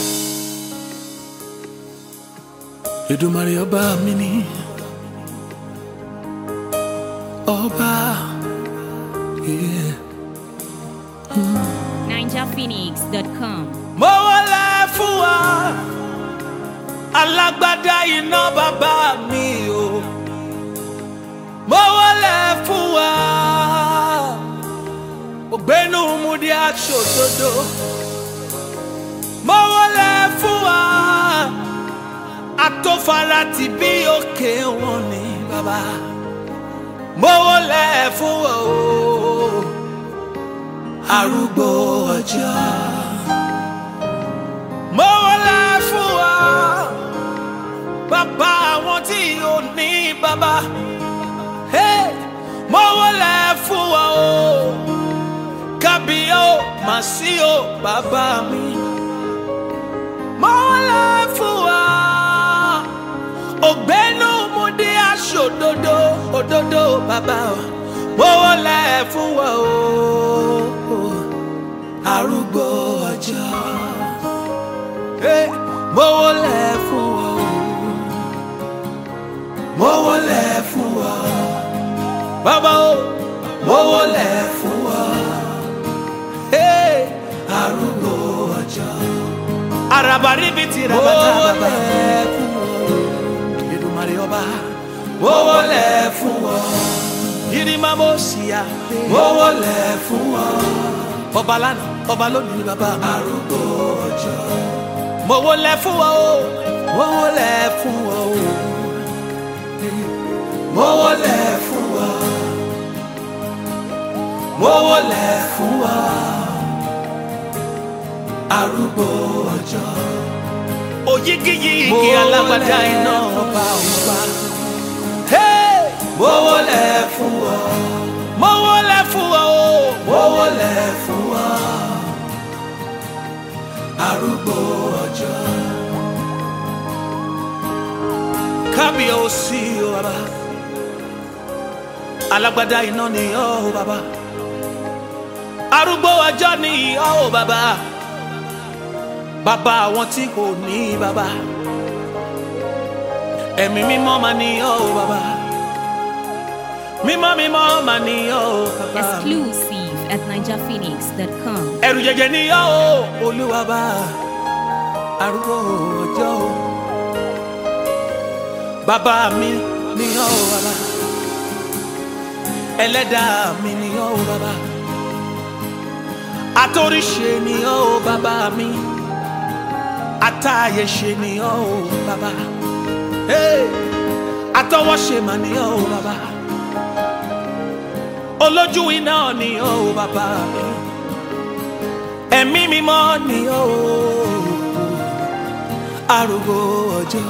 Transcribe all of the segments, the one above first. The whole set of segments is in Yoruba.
Èdùmàrè ọba mi ni ọba. Yeah. NinjaPhoenix.com. mo wọlé fún wa alágbádá iná bàbá mi o mo wọlé fún wa ògbénu múdi aṣòdodo mo wọlé fún wa atófara ti bí òkè wọn ní bàbá mo wọlé fún wa o arúgbó ọjọ́ mo wọlé fún wa bàbá àwọn tí ò ní bàbá Hey! mo wọlé fún wa o kábíyó màsíò bàbá mi mo wọlé fún wa ògbénu mo dé aṣòdodo òdodo bàbá mo wọlé fún wa o arúgbó ọjọ́ Hey! mo wọlé fún wa o mo wọlé fún wa bàbá o mo wọlé fún wa Hey! arúgbó ọjọ́ arabaribi ti rabata bàbá Èdùmàrè ọba mo wọlé fún wa yirima mo ṣìyà mo wọlé fún wa ọba lánàá ọba lónìí ni bàbá arúgbó ọjọ́ mo wọlé fún wa o mo wọlé fún wa o mo wọlé fún wa mo wọlé fún wa arúgbó ọjọ́ òyigiyigi alágbádá iná ọba ọba mo wọlé fún wa mo wọlé fún wa o mo wọlé fún wa arúgbó ọjọ́ kábíyèsí o bàbá alágbádá iná ni ọ́ o bàbá arúgbó ọjọ́ ni ọ́ o bàbá bàbá àwọn tí kò ní bàbá ẹ̀mí mímọ́ máa ní ọ́ o bàbá mímọ́ mímọ́ máa ní ọ́ o bàbá Exclusive at NinjaPhoenix.com. ẹrù jẹjẹ ni ọ́ o olúwa bá arúgbó ọjọ́ o bàbá mi ni ọ́ o bàbá ẹlẹ́dàá mi ni ọ́ o bàbá atóríṣe ni ọ́ o bàbá mi atáyẹ̀ṣe ni ọ́ o bàbá Hey! atọwọ́ṣe mà ni ọ́ o bàbá olójú iná ni ọ́ o bàbá mi ẹ̀mí mímọ́ ni ọ́ o arúgbó ọjọ́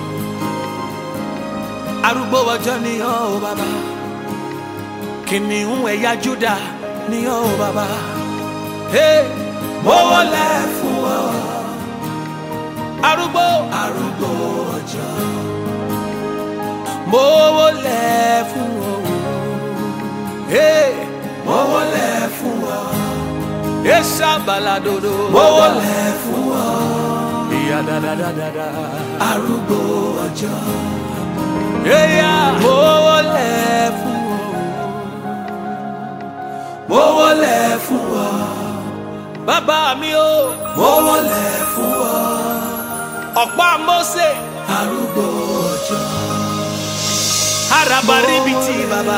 arúgbó ọjọ́ ni ọ́ o bàbá kìnìún ẹ̀yà Júdà ni ọ́ o bàbá Hey! mo wọlé fún ọ arúgbó arúgbó ọjọ́ mo wọlé fún ọ Hey! mo wọlé fún ọ esa baladodo mo wọlé fún ọ ìyá dáadáa arúgbó ọjọ́ eya mo wọlé fún ọ mo wọlé fún ọ bàbá mi o mo wọlé fún ọ ọ̀pá Mósè arúgbó ọjọ́ arabaribiti bàbá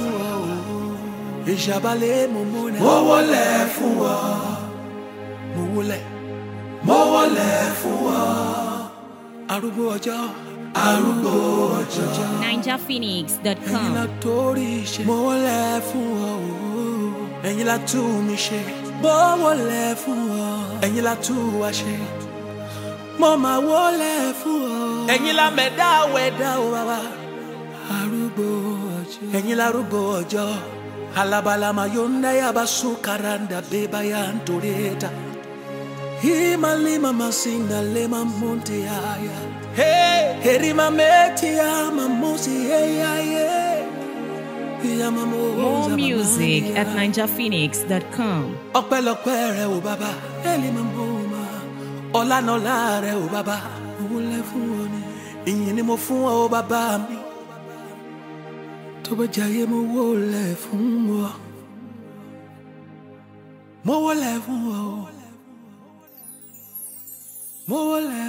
ìṣàbálẹ̀ mo múna mo wọlé fún ọ mo wọlé mo wọlé fún ọ arúgbó ọjọ́ arúgbó ọjọ́ ẹ̀yin NinjaPhoenix.com. la torí ṣe mo wọlé fún ọ ẹ̀yin la tú mi ṣe mo wọlé fún ọ ẹ̀yin la tú wa ṣe mo máa wọlé fún ọ ẹ̀yin la mẹ̀dá wẹ̀dá o bàbá arúgbó ọjọ́ ẹ̀yin la arúgbó ọjọ́ alabalama yonda yabasu karanda beba yantoreta imalima masinda lema monte aya hey herima meti ama musi eyaye More music at NinjaPhoenix.com. ọpẹ́lọpẹ́ rẹ o bàbá ẹlẹmọ mọọmọ ọlá náà láàrẹ o bàbá mo wọlé fún ọ ni ìyìn ni mo fún ọ bàbá mi tó bá jayé mo wọlé fún ọ mo wọlé fún ọ mo wọlé